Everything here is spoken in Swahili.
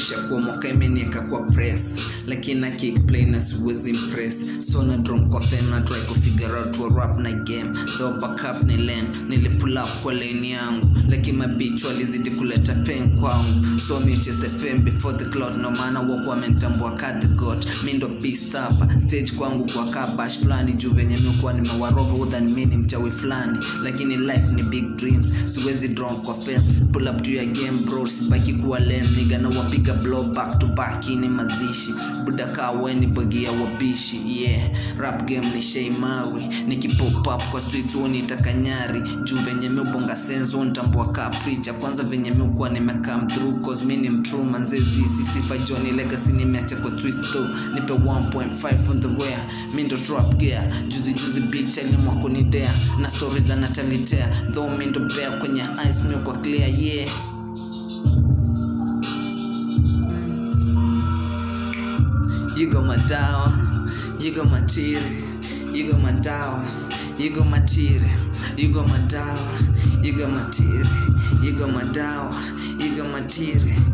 ishakuwa mwaka imenieka kwa press lakini na kick play na siwezi impress so na drum kwa fame na try kufigure out wa rap na game though backup ni lame nilipull up kwa lane yangu lakini mabich walizidi kuleta pain kwangu so mi chase the fame before the cloud no maana wako wamenitambua ka the god mi ndo beast hapa stage kwangu kwa ka bash fulani juu venye mi kuwa nimewaroga udhani mi ni mchawi fulani lakini life ni big dreams siwezi drown kwa fame pull up to your game bro sibaki kuwa lame niga na wapiga blow back to back hii ni mazishi buda kaa weni bogia wabishi yeah rap game ni shei mawi nikipop up kwa streets huo nitakanyari juu venye mi ubonga senzo ntambua ka preacher kwanza venye mi ukuwa nimekam through cause mi ni mtrue manzezi sisifa Johnny legacy nimeacha kwa twist though nipe 1.5 on the way mi ndo trap gear juzi juzi bitch alimwa kunidea na stories anatanitea though mi ndo bear kwenye eyes mi kwa clear yeah You got my dawa, you got my tiri, you got my dawa, you got my tiri, you got my dawa, you got my tiri, you got my dawa, you got my tiri.